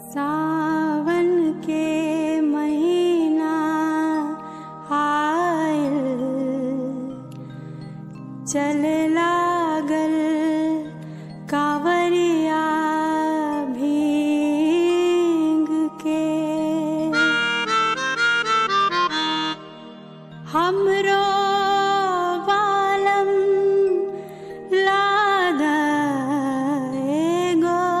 सावन के महीना आयल चल लागल कांवरिया भींग के हमरो बालम लादा एगो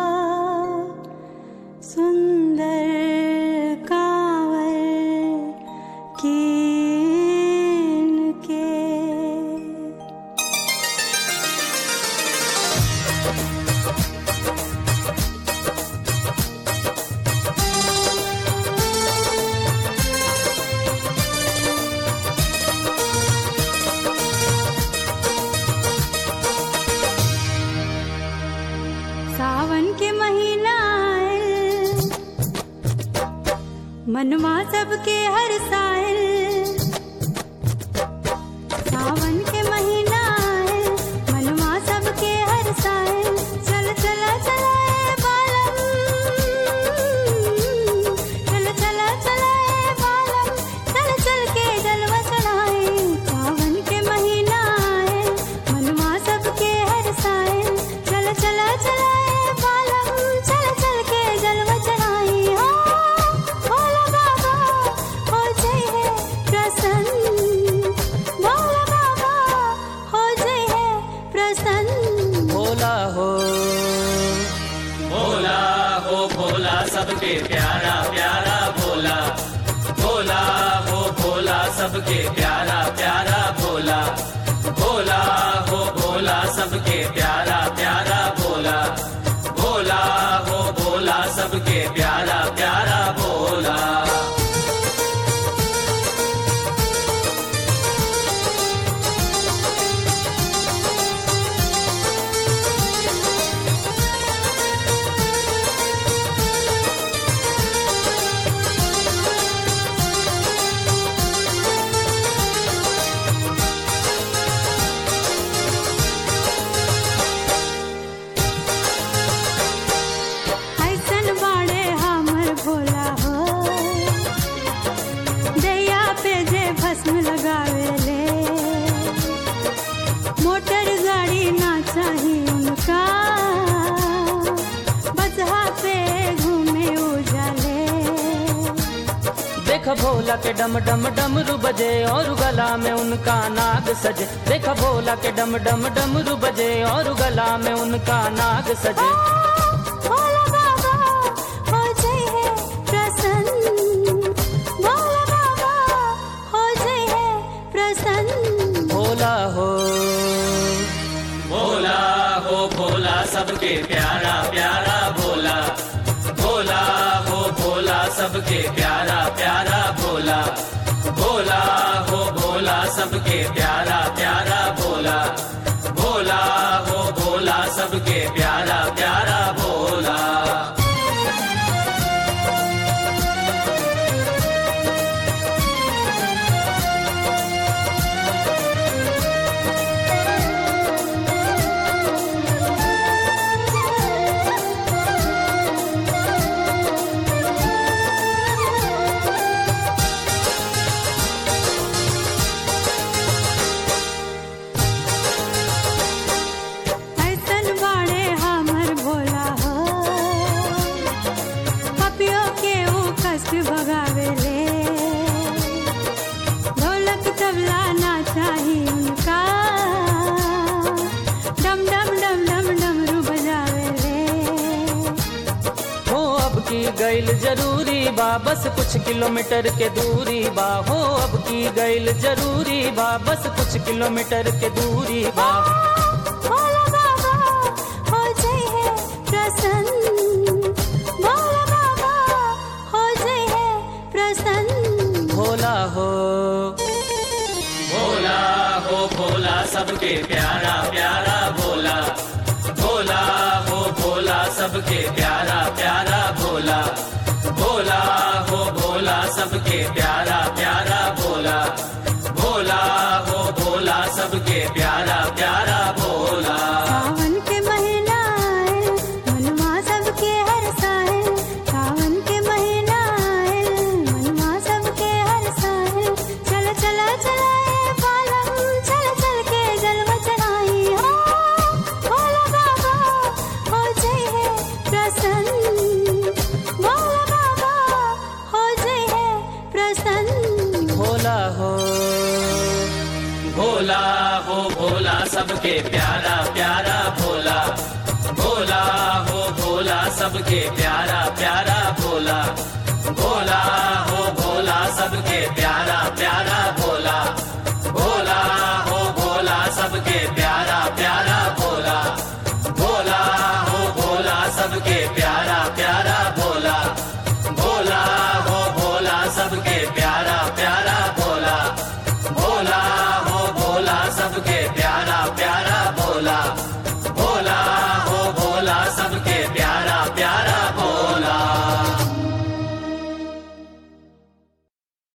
सुंदर कांवर कीन के सावन के महीना आयल मनवा सबके हर सायल सावन के महीना आयल मनवा सबके हर सायल चल चल चल ए बालम चल चल चल ए बालम चल चल के जलवा चढ़ाए सावन के महीना आयल मनवा सबके हर सायल चल चल चल ए बालम चल चल के जलवा चढ़ाए हो भोला बाबा हो जय है प्रसन्न भोला बाबा हो जय है प्रसन्न भोला हो भोला हो भोला सबके प्यारा प्यारा भोला भोला हो भोला सबके प्यारा प्यारा भोला भोला हो भोला सबके प्यारा प्यारा भोला भोला हो भोला सबके प्यारा प्यारा भोला ऐसन बाड़े हमर भोला हो दैया पे जे भस्म लगावेले मोटर गाड़ी ना चाही उनका बजहा पे घूमे उजाले देख भोला के डम डम डमरू बजे और गला में उनका नाग सजे देख भोला के डम डम डमरू बजे और गला में उनका नाग सजे भोला बाबा हो जय है प्रसन्न भोला बाबा हो जय है प्रसन्न भोला हो भोला हो भोला सबके प्यारा प्यारा भोला भोला हो भोला सबके प्यारा प्यारा भोला भोला हो भोला सबके प्यारा प्यारा भोला भोला हो भोला सबके प्यारा प्यारा भोला ऐसन बाड़े हमर भोला हो पपियो के ऊ कष्ट भगावेले ढोलक तबला ना चाही उनका डम डम डम डम डमरू बजावेले हो अब की गैल जरूरी बा बस कुछ किलोमीटर के दूरी बा हो अब की गैल जरूरी बा बस कुछ किलोमीटर के दूरी बा भोला बाबा हो जय है प्रसन्न भोला बाबा हो जय है प्रसन्न भोला हो भोला हो भोला सबके प्यारा प्यारा भोला भोला हो भोला सबके प्यारा प्यारा भोला भोला हो भोला सबके प्यारा प्यारा भोला भोला हो भोला सबके प्यारा प्यारा भोला सावन के महीना आए मनवा सबके हर साए सावन सबके प्यारा प्यारा भोला भोला हो भोला सबके प्यारा